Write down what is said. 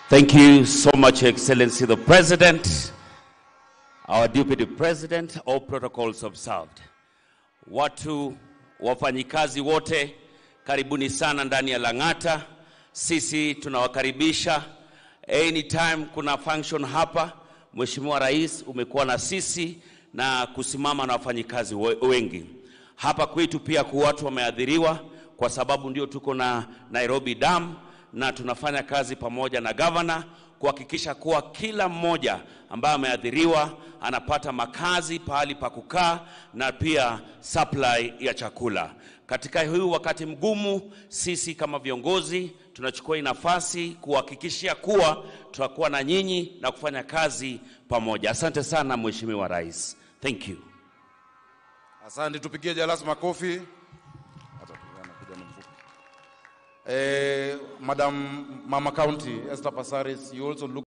Thank you so much, Excellency the President, our Deputy President, all protocols observed. Watu wafanyikazi wote, karibuni sana ndani ya Lang'ata. Sisi tunawakaribisha anytime kuna function hapa. Mheshimiwa Rais, umekuwa na sisi na kusimama na wafanyikazi we- wengi hapa kwetu. Pia kwa watu wameathiriwa kwa sababu ndio tuko na Nairobi Dam na tunafanya kazi pamoja na gavana kuhakikisha kuwa kila mmoja ambaye ameathiriwa anapata makazi, pahali pa kukaa na pia supply ya chakula. Katika huu wakati mgumu, sisi kama viongozi tunachukua hii nafasi kuhakikishia kuwa tutakuwa na nyinyi na kufanya kazi pamoja. Asante sana Mheshimiwa Rais. Thank you. Asante, tupigie Jalas makofi. Hata kijana kijana mfupi. Eh, Madam Mama County Esther Passaris, you also look